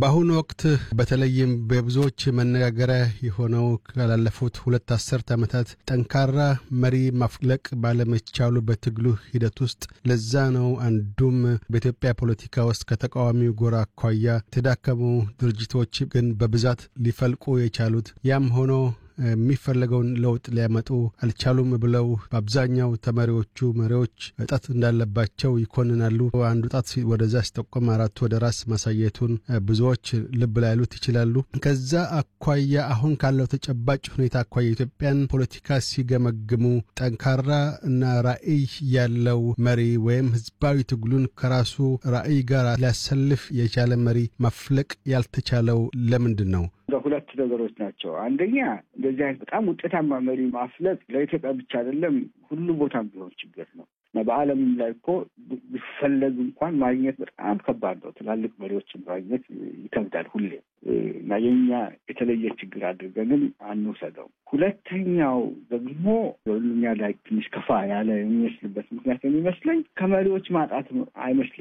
በአሁኑ ወቅት በተለይም በብዙዎች መነጋገሪያ የሆነው ካላለፉት ሁለት አስርት ዓመታት ጠንካራ መሪ ማፍለቅ ባለመቻሉ በትግሉ ሂደት ውስጥ ለዛ ነው አንዱም በኢትዮጵያ ፖለቲካ ውስጥ ከተቃዋሚው ጎራ አኳያ የተዳከሙ ድርጅቶች ግን በብዛት ሊፈልቁ የቻሉት ያም ሆኖ የሚፈለገውን ለውጥ ሊያመጡ አልቻሉም ብለው በአብዛኛው ተመሪዎቹ መሪዎች እጠት እንዳለባቸው ይኮንናሉ። አንዱ ጣት ወደዛ ሲጠቆም አራቱ ወደ ራስ ማሳየቱን ብዙዎች ልብ ላይሉት ይችላሉ። ከዛ አኳያ አሁን ካለው ተጨባጭ ሁኔታ አኳያ የኢትዮጵያን ፖለቲካ ሲገመግሙ ጠንካራ እና ራዕይ ያለው መሪ ወይም ህዝባዊ ትግሉን ከራሱ ራዕይ ጋር ሊያሰልፍ የቻለ መሪ ማፍለቅ ያልተቻለው ለምንድን ነው? ሁለት ነገሮች ናቸው። አንደኛ እንደዚህ አይነት በጣም ውጤታማ መሪ ማፍለቅ ለኢትዮጵያ ብቻ አይደለም፣ ሁሉ ቦታም ቢሆን ችግር ነው እና በዓለምም ላይ እኮ ቢፈለግ እንኳን ማግኘት በጣም ከባድ ነው። ትላልቅ መሪዎችን ማግኘት ይከብዳል ሁሌ እና የኛ የተለየ ችግር አድርገንም አንውሰደው። ሁለተኛው ደግሞ ሁሉኛ ላይ ትንሽ ከፋ ያለ የሚመስልበት ምክንያት የሚመስለኝ ከመሪዎች ማጣት አይመስለኝ